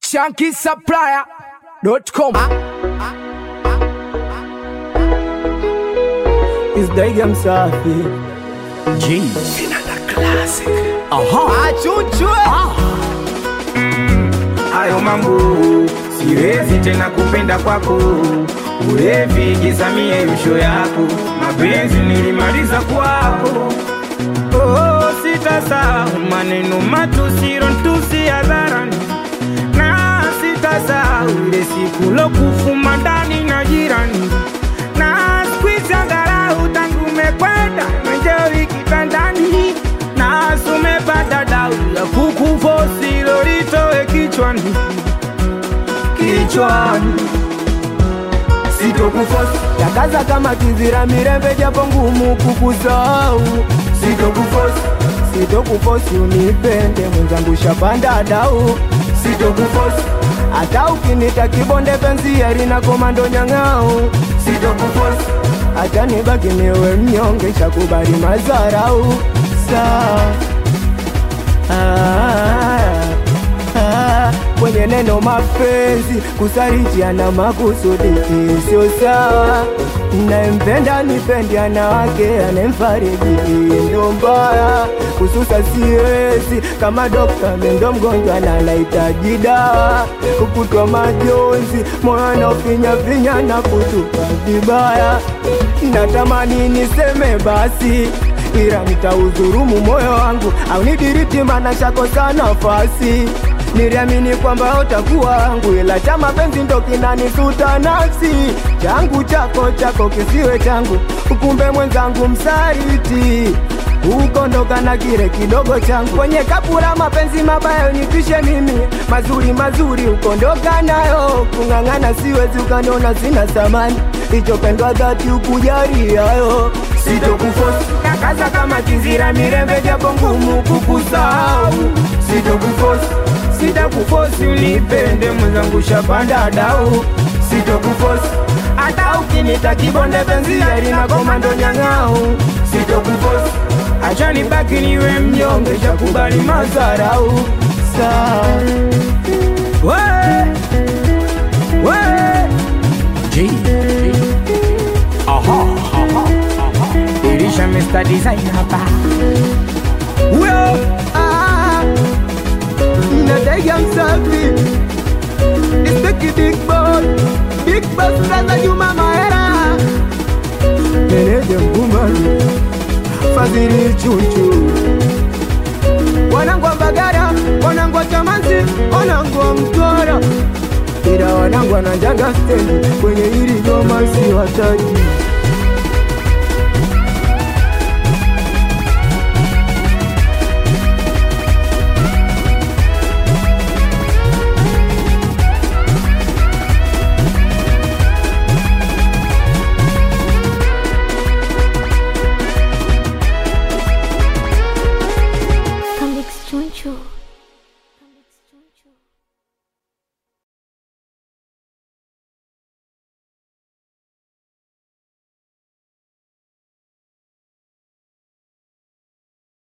shankisupplier.com. Is Daiga msafi Achuchwe. hayo mambo siwezi tena kupenda kwako ulevi gizamie msho yako mapenzi nilimaliza kwako oh, sitasahau maneno matusiro ntusi hadharani na sitasahau ile siku lokufuma ndani na jirani na squeeze angalau tangu umekwenda menjeri kitandani na sumepata dau ya kukufosi lolitoe kichwani kichwani sitokufosi Takaza kama kizira mirembe japo ngumu kukusahau sitokufosi Sitokufosi unipende mwenzangu shapanda dau sitokufosi Hata ukinita kibonde penzi heri na komando nyang'au sitokufosi Hata nibaki niwe mnyonge shakubali mazarau Saa ah, ah, Kwenye neno mapenzi kusarijiana makusudi sio sawa Nayempenda nipendi ana wake anemfariji ndo mbaya kususa siwezi kama dokta mendo mgonjwa na anahitaji dawa kukutwa majonzi moyo anaofinyafinya na kutupa vibaya natamani niseme basi ila nitaudhurumu moyo wangu au nidiriti mana shakosa nafasi niliamini kwamba utakuwa wangu ila cha mapenzi ndo kinanisuta nafsi changu chako chako kisiwe changu ukumbe mwenzangu msaliti ukondoka na kile kidogo changu kwenye kapura mapenzi mabaya unipishe mimi mazuri mazuri ukondoka nayo kung'ang'ana siwezi ukaniona sina thamani ichopendwa dhati ukujari hayo sitokufosi nakaza kama kizira mirembe japo ngumu kukusahau sitokufosi sitakufosi unipende mwenzangu shapanda dau sitokufosi hata ukinita kibonde penzi heri na komando nyang'au sitokufosi acha nibaki niwe mnyonge shakubali mazarau saa we we ilisha Mr. Design hapa huyo ah, natega msafi Isteki big boss Big boss Raza Juma Mahera Meneja Mbumbani Fadhili Chuchu Wanangu wa Mbagara Wanangu wa Chamanzi Wanangu wa Mtwara Ila wanangu wananjaga stendi Kwenye hili goma si wataji